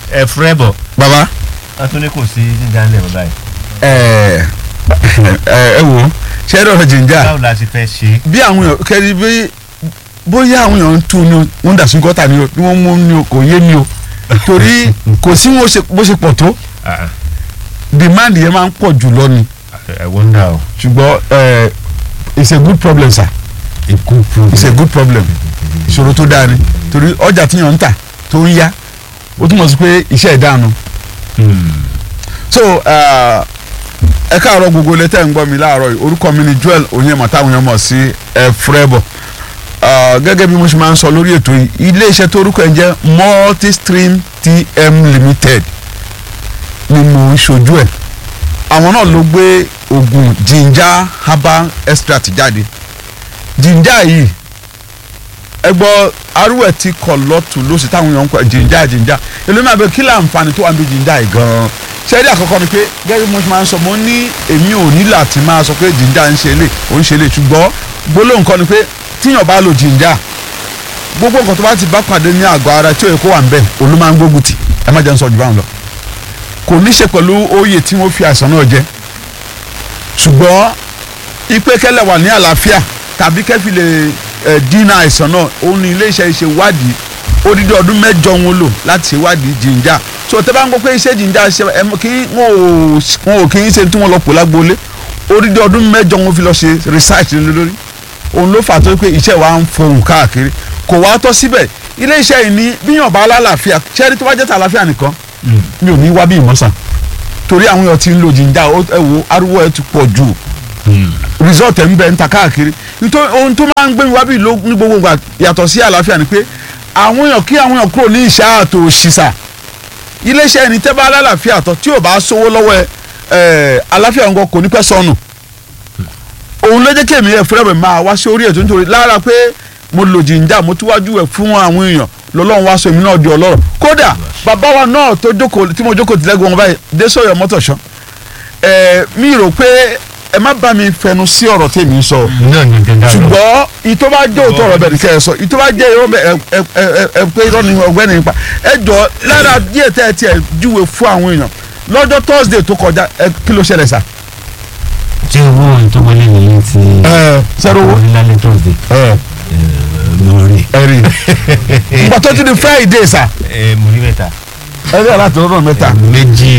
ẹ fúrẹ́ bọ̀ baba wọ́n tún ní kò sí jíjà ńlẹ̀ mọ́ báyìí ẹ ẹ ẹ wo ṣe é dọ̀rọ̀ jìnjà báwo la ṣe fẹ́ ṣe bí àwọn èèyàn kẹ́ni bí bóyá àwọn èèyàn ń tú ni o wọ́n ń dà sí gọ́tà ni o ni wọ́n mú ni o kò yé mi o torí kò sí wọn ṣe- bó ṣe pọ̀ tó Ah, demand yẹn máa ń pọ̀ jù lọ ni ẹ wọ́ndà o. ṣùgbọ́n ẹ it's a good problem sir ikú it's a good problem ìṣòro tó dáa ni torí ọjà tíyàn ń tà tó ń yá ó túmọ̀ sí pé iṣẹ́ ìdánu so uh, ẹ káàárọ̀ gbogbo ilé tẹ́ ń gbọ́ mi láàárọ̀ yìí orúkọ mi ni Joel Onyema táwọn èèyàn mọ̀ sí ẹ fúrẹ́bọ̀ gẹ́gẹ́ bí mo ṣe máa ń sọ lórí ètò yìí iléeṣẹ́ tó orúkọ ẹ̀ ń jẹ́ Multistream TM Limited ni mo ń ṣojú ẹ̀ àwọn náà ló gbé oògùn ginger herbal extract jáde ginger yìí ẹ gbọ́ arúgbó ti kọ̀ lọ́tù lóṣù táwọn èèyàn ń kọ́ ginger ginger èló máa bẹ kí láǹfààní tó wà níbi ginger yìí gan-an ṣẹ́ẹ́dí àkọ́kọ́ ni pé gẹ́gẹ́ bí mo ṣe máa ń sọ mo ní èmi ò ní láti máa sọ pé ginger ń ṣe lè ó ń ṣe lè ṣùgbọ́n gbólóhùn kan ni pé tíyàn bá lo ginger gbogbo nǹkan tó bá ti bá pàdé ní àgọ́ ara tí ó yẹ kó wà ń bẹ̀ òun ló máa ń gbógun tì ẹ má jẹ́ ń sọ jù báwọn lọ kò ní ṣe pẹ̀lú oyè tí wọ́n fi àìsàn náà jẹ ṣùgbọ́n ipe kẹlẹ̀ wà ní àlàáfíà tàbí kẹfì lè ẹ̀ dínà àìsàn náà òun ní iléeṣẹ́ ṣe wádìí odidi ọdún mẹ́jọ wọn lò láti ṣe wádìí jìnjà so tẹ́ bá ń gbọ́ pé iṣẹ́ jìnjà ṣe ẹ mọ̀ kí wọn ò wọn ò kí ń ṣe tí wọ́n lọ pò lágboolé odidi ọdún mẹ́jọ wọn fi lọ ṣe research lé lórí òun ló fà tó pé iṣẹ́ wa ń fohùn káàkiri kò wá tọ́ síbẹ̀ iléeṣẹ́ yìí ní bíyàn bá lálàáfíà ṣẹ́rí tó bá jẹ́ tàlàáfíà nìkan mi ò ní wá bí ìmọ̀sán torí àwọn èèyàn ti ń lo jìnjà ẹ wo ariwo ẹ ti pọ̀ jù result ẹ̀ ń bẹ ń ta káàkiri nítorí ohun tó máa ń gbé mi wá bí ló ní gbogbo ìgbà yàtọ̀ sí àlàáfíà ni pé àwọn èèyàn kí àwọn èèyàn kúrò ní ìṣá àtò òṣìṣà iléeṣẹ́ ẹni tẹ́ bá lálàáfíà tọ́ tí ò bá sówó lọ́wọ́ ẹ ẹ àlàáfíà nǹkan kò ní pẹ́ sọnù òun ló jẹ́ kí èmi ẹ̀ fúnra mi máa wá sí orí ètò nítorí lára pé mo lò jìnjà mo tún wájú ẹ̀ fún àwọn èèyàn lọ́lọ́run wá sọ èmi náà di ọlọ́rọ̀ kódà bàbá wa náà tó jókòó tí mo jókòó tìlẹ́gùn wọn báyìí dé sọ̀yọ̀ mọ́tòṣán ẹ̀ mi rò pé ẹ má bá mi fẹnu sí ọ̀rọ̀ tèmi ń sọ náà ní dandan lọ. ṣùgbọ́n ìtọ́ bá jẹ́ òótọ́ ọ̀rọ̀ bẹ̀ ní kẹ́ ẹ sọ ìtọ́ bá jẹ́ irọ́ bẹ̀ ẹ ẹ ẹ ẹ pé irọ́ ni ọ̀gbẹ́ni nípa ẹ jọ lára díẹ̀ tẹ́ ẹ tiẹ̀ júwe fún àwọn èèyàn lọ́jọ́ Thursday tó kọjá ẹ kí ló ṣẹlẹ̀ sà. tí owó ohun tó wọlé nìyẹn ti ẹ sẹ́rọ̀ owó wọlé lálẹ́ thursday ẹ lórí. ẹ rí i ìgbà tó ti di Friday sà ẹ mo rí mẹ́ta. ẹ rí àlàtò lọ́dọ̀ mẹ́ta méjì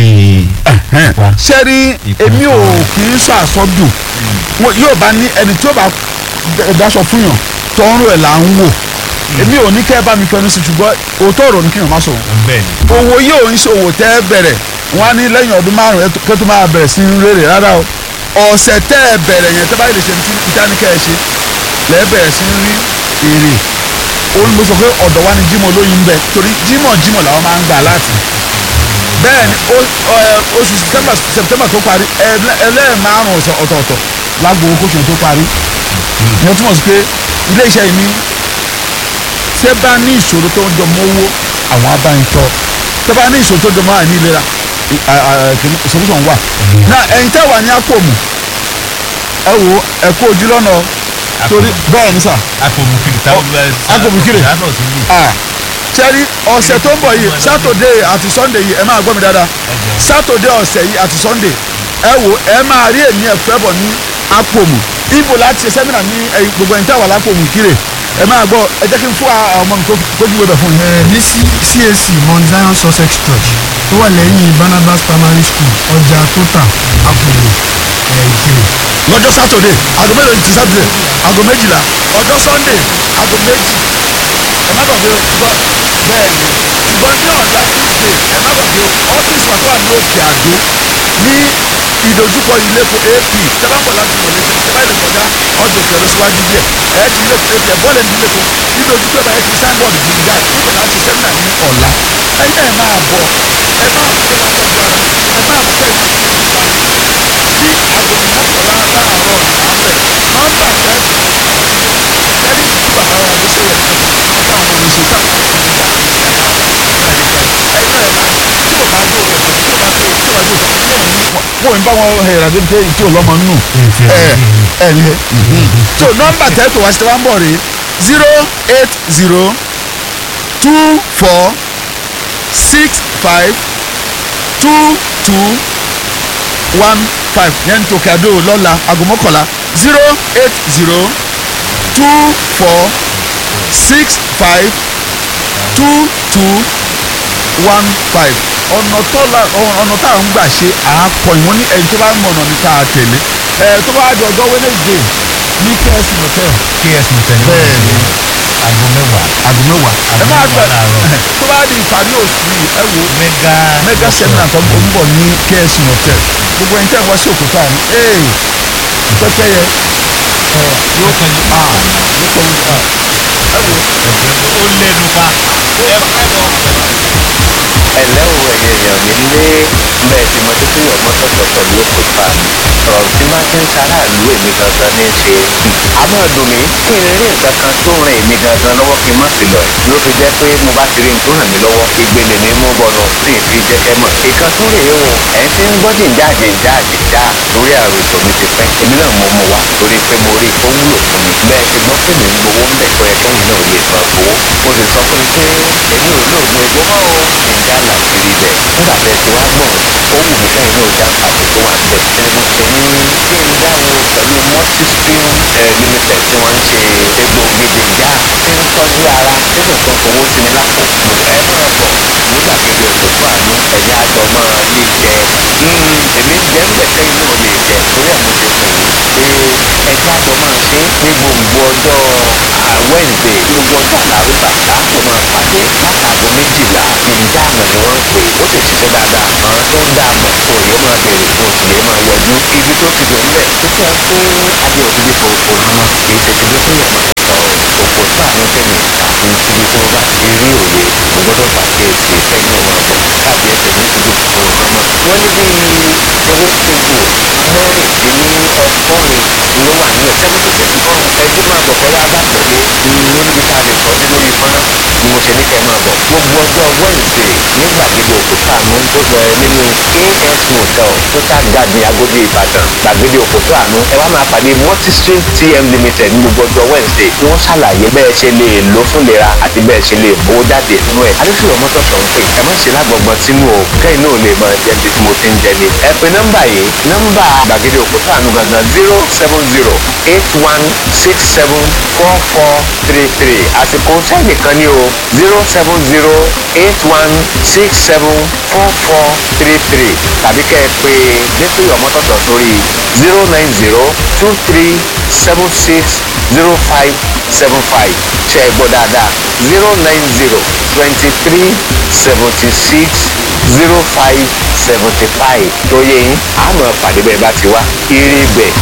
sẹ́rí èmi ò kì í sọ àsọdùn Wọn yóò bá ní ẹni tí ó bá daṣọ fún yàn tọrùn ẹ̀ là ń wò èmi ò ní kẹ́ ẹ bá mi fẹnu sí ṣùgbọ́n òótọ́ ọ̀rọ̀ ni kí yàn má sọ̀rọ̀ bẹ́ẹ̀ ni. owó yóò ń ṣe òwò tẹ́ ẹ bẹ̀rẹ̀ wọn á ní lẹ́yìn ọdún márùn kó tó máa bẹ̀rẹ̀ sí í rèrè rárá o ọ̀sẹ̀ tẹ́ ẹ bẹ̀rẹ̀ yẹn tẹ́ bá lè ṣe ní ìtánikẹ́ ẹ ṣe lẹ́ẹ̀ bẹ̀rẹ̀ sí í rí èrè òun mo sọ pé ọ̀dọ̀ wa ni Jímọ̀ olóyin ń bẹ torí Jímọ̀ Jímọ̀ làwọn máa ń gbà láti bẹ́ẹ̀ ni ó- ẹ, oṣù September September tó parí ẹlẹ́- ẹlẹ́ẹ̀márùn ọ̀tọ̀ọ̀tọ̀ lágbo kóṣù tó parí ìyẹn túmọ̀ sí pé ilé iṣẹ́ yìí ní tẹ́ bá ní ìṣòro tó ń jọ mọ́wó àwọn abáyíntọ́ tẹ́ bá ní ìṣòro tó ń jọ mọ́ àìní ìlera ì- à- à- kìnnì- solution wà. náà ẹ̀yin tẹ́ wà ní àpòmù ẹ wo ẹ kó ojú lọ́nà torí bẹ́ẹ̀ ni sà akọ̀mùkiri táwọn bẹ́ẹ̀ sá. Akọ̀mùkiri. yàtọ̀ sí lù. ah sẹ́rí ọ̀sẹ̀ tó ń bọ̀ yìí sátọ̀dé àti sọ́ndé yìí ẹ máa gbọ́ mi dáadáa sátọ̀dé ọ̀sẹ̀ yìí àti sọ́ndé ẹ wo ẹ máa rí èmi ẹ̀fẹ́ bọ̀ ní àpòmù ibo láti ṣe sẹ́mínà ní ẹ̀yìn gbogbo ẹ̀yìn tẹ́wà lápòmù kíre ẹ máa gbọ́ ẹ jẹ́ kí n fún àwọn ọmọ mi kó kójú wẹ́bẹ̀ fún yín. ẹ ní C- CAC Mount Zion Sussex Church tó wà lẹ́yìn Barnabas Primary School ọjà tóta àpòlò ẹ̀ ìkirè. lọ́jọ́ sátọ̀dé aago mélòó ti sátọ̀dé aago méjìlá ọjọ́ sọ́ndé aago méjì ẹ má gbàgbé o ṣùgbọ́n bẹ́ẹ̀ ni ṣùgbọ́n ní ọ̀la tuesday ẹ má gbàgbé o ọ́fíìsì wa tó wà ní òkè àdó ní ìdojúkọ iléepo ap tẹ́bàbọ̀ láti wọlé ṣe tẹ́bà ilé kọjá ọjọ́ òkè ọ̀rọ̀ síwájú díẹ̀ ẹ ti ilé ap ẹ bọ́ọ̀lù ní iléepo ìdojúkọ ẹ̀ bá ẹ ti signboard gbìyànjú nígbà láti sẹ́mínà ní ọ̀la ẹ̀yin náà ẹ máa bọ̀ ẹ máa bọ̀ ẹ máa tọ́jú ara ẹ máa bọ̀ kẹ́ ẹ máa tọ́jú ara ní aago mọ́kànlá láàárọ̀ àbẹ̀ nọ́mbà tẹ́ ẹni tí bàbá wa ló ṣe yẹn wọ́n bá àwọn oníṣẹ́ tá a ti ń gbà ẹ̀yin náà ẹ̀ máa tí o bá jó rẹ̀ tí o bá tó tí o bá jó rẹ̀ tí o ní. wọ́n ń bá wọn hẹ̀rẹ̀ àti pé tí o lọ́mọ nù ẹ̀ ẹ̀ ní. so nọ́mbà tẹ́ tó wá sí wa ń bọ̀ rè zero eight zero two four six five two two one five yẹn tó kí adó lọ́la aago mọ́kànlá zero eight zero two four six five two two one five ọ̀nà tó la ọ̀nà tá à ń gbà ṣe àákọ ìwọ̀n ní ẹni tó bá ń mọ̀ ọ̀nà ní ká tẹ̀lé ẹ̀ tó bá di ọjọ́ Wednesday ní KS motel ks motel bẹ́ẹ̀ ni aago mẹ́wàá aago mẹ́wàá ẹ Aago máa mẹ́wàá gbà láàárọ̀. tó bá di ìparí oṣù yìí ẹ wo mega mega seminar tó ń bọ̀ ní KS motel gbogbo ẹni tẹ́ ẹ wá sí òkúta ni ee pẹ́pẹ́yẹ ẹ yóò kọ́ ní a yóò kọ́ ní a ẹ wo ó lẹ́nu pa ẹ fẹ́ lọ. ẹ̀lẹ́ o ẹ̀yẹ èèyàn mi lé bẹ́ẹ̀ tí mo ti fi ọmọ tọ̀tọ̀ pẹ̀lú òkúta ọ̀rọ̀ tí bá ti ń ṣaráàlú èmi gangan ní í ṣe a máa dùn mí kí n rí nǹkan kan tó ràn èmi gangan lọ́wọ́ kí n má sí lọ ló fi jẹ́ pé mo bá ti rí nǹkan ràn mí lọ́wọ́ ìgbélé mi mú bọ̀nà tí ì fi jẹ́ kẹ́ mọ̀ ìkan tó rèé o ẹ̀ ń ti ń gbọ́ jìnjáde jáde já lórí àrùn ètò mi ti pẹ́ èmi náà mo mú wa torí pé mo rí i ó wúlò fún mi bẹ́ẹ̀ ti gbọ́ pé mi ń gbowó ń bẹ̀ pé ẹ̀kẹ́yìn náà lè máa gbowó mo sì sọ fún mi pé èmi ò lóògùn egbò mọ́ o ìjà làṣírí bẹ̀ nígbà tẹ́ ti wá gbọ̀n ó wù mí kẹ́yìn náà já pàdé tó wà bẹ̀ ẹni mo ṣe ní kí n dáwọ́ pẹ̀lú multispring eh, limited tí wọ́n ń ṣe egbòogi dèjà tí ń tọ́jú ara tí kò tó fowó sí mi lápò mo ẹ máa bọ̀ nígbà kejì òkòtò àánú ẹ̀yà àjọ máa lè jẹ èmi ń jẹ́ ń bẹ̀ kẹ́yìn náà lè jẹ torí ẹ̀ mo ṣe pè é pé ẹ̀jẹ̀ àjọ máa ṣe ní gbogbo ọjọ́ ah, Wednesday gbogbo ọjọ́ àlárúbà láàpọ̀ máa pàdé látàgọ́ méjìlá ìdáàmú ni wọ́n ń pè ó sì ṣiṣẹ́ dáadáa àwọn tó ń dáàmú òye máa bèrè fún òsì yẹn máa yọjú ibi tó ti dùn bẹ́ẹ̀ tó fẹ́ pé adé òfin bí fòfò hàn kì í ṣe ti bí fún yàrá òpò tó àánú tẹ̀lé àti ibi tó bá ti rí òye mo gbọ́dọ̀ pàkíyèsí kẹ́yìn náà máa bọ̀ káàdì ẹsẹ̀ ní ti bí fòfò hàn mọ́. wọ́n ní bí owó ṣègùn mẹ́rìndínlọ́gọ́rin ló wà nílẹ̀ seventy six kan ẹjọ́ máa bọ̀ kọ́lá bá tẹ̀lé ló níbi tá a lè sọ sí lórí fọ́nrán ni mo ṣe ní kẹ́ máa bọ̀ gbogbo ọjọ́ Wednesday ní gbàgede òkúta àánú tó lọ nínú KS motel total garden Agodi Ìbàdàn gbàgede òkúta àánú ẹ wá máa pàdé multistream TM limited ní gbogbo ọjọ́ Wednesday tí wọ́n ṣàlàyé bẹ́ẹ̀ ṣe lè lò fún lera àti bẹ́ẹ̀ ṣe lè bó jáde nínú ẹ̀ adéṣèlú mọ́tò sọ̀ ń pè ẹ má ṣe lágbọ̀gbọ̀n sínú o kẹ́yìn náà lè máa jẹ́ ibi tí mo ti ń jẹ ni ẹ pe nọ́mbà yìí nọ́mbà gbàgede òkúta àánú gangan zero seven zero eight one six seven four four three three àsìkò sẹ́ẹ̀nì kan ní o zero seven zero eight one six seven four four three three tàbí kẹ́ ẹ pé adéṣèlú mọ́tò sọ̀ sórí zero nine zero two three seven six zero five seven five ṣe é gbọ́ dáadáa zero nine zero twenty three seventy six zero five seventy five tó yẹ yín àmọ́ pàdé bẹ́ẹ̀ bá ti wá ire bẹ́ẹ̀